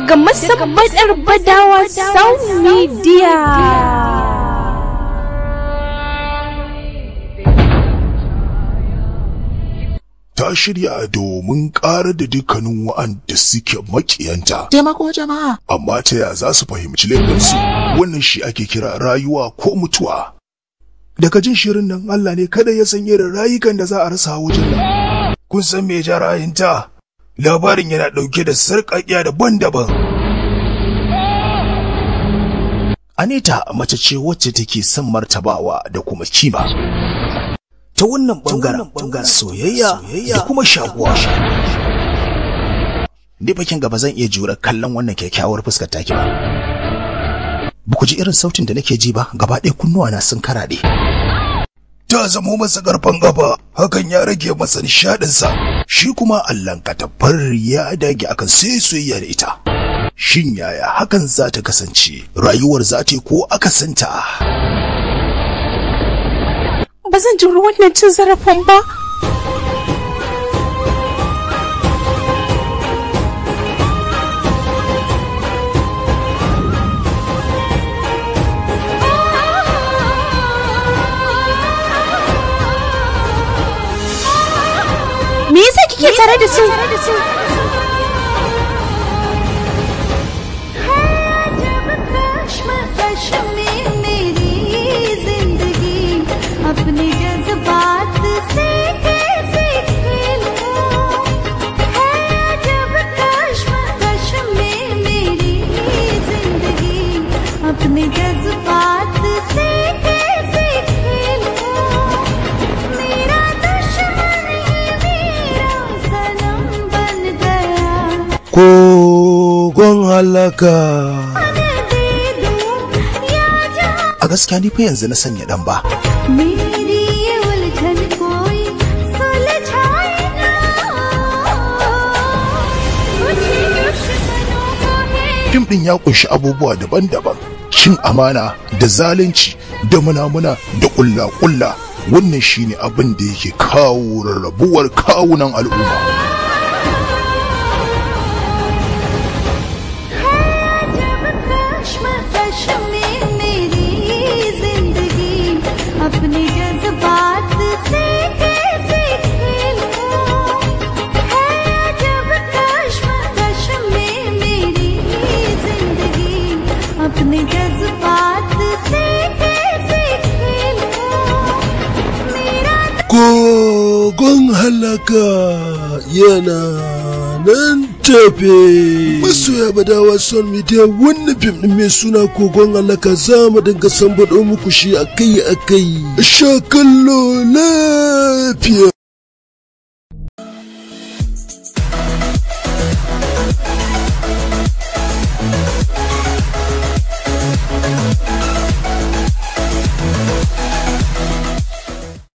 daga masabbatar badawa sound media ta shirya domin ƙara da dukkanin wa'anda suke makiyanta. Taimako jama'a. Amma ta ya za su fahimci laifinsu wannan shi ake kira rayuwa ko mutuwa. Daga jin shirin nan Allah ne kada ya san irin rayukan da za a rasa wajen nan. Kun san me ja rayinta? Labarin yana ɗauke da sarƙaƙiya daban-daban. Anita mace ce wacce take son martabawa da kuma kima. ta wannan bangaren soyayya da kuma shaguwa ni bakin gaba zan iya jura kallon wannan kyakkyawar fuskar taki ba ba ku ji irin sautin da nake ji ba gaba ɗaya kunnuwa na sun karaɗe ta zamo masa karfan gaba hakan ya rage masa nishaɗinsa shi kuma allan katabbar ya dage akan sai soyayya da ita shin yaya hakan za ta kasance rayuwar za ta yi ko akasanta ba zan juri wannan cin zarafin ba me yasa kike tare da su अपने जज्बात से कैसे खेलूं है जब कश्मकश में मेरी जिंदगी अपने जज्बात से कैसे खेलूं मेरा दुश्मन ही मेरा सनम बन गया kogon halaka दे दूं या जहां a gaskiya ni fa yanzu na sanya dan ba मेरी ये उलझन कोई सुलझाए ना कुछ दुश्मनों को है fim din ya kunshi abubuwa daban-daban cin amana da zalunci da munamuna da kulla-kulla wannan shine abin da yake kawo rarrabuwar kawunan al'umma जब कश्मकश में मेरी जिंदगी अपने जज्बात से कैसे खेलूं है जब कश्मकश में मेरी जिंदगी अपने जज्बात से कैसे खेलूं मेरा kogon halaka yana nan tafe masoya badawa son media wannan fim din mai suna kogon halaka za mu dinga sambaɗo muku shi akai akai sha kallo lafiya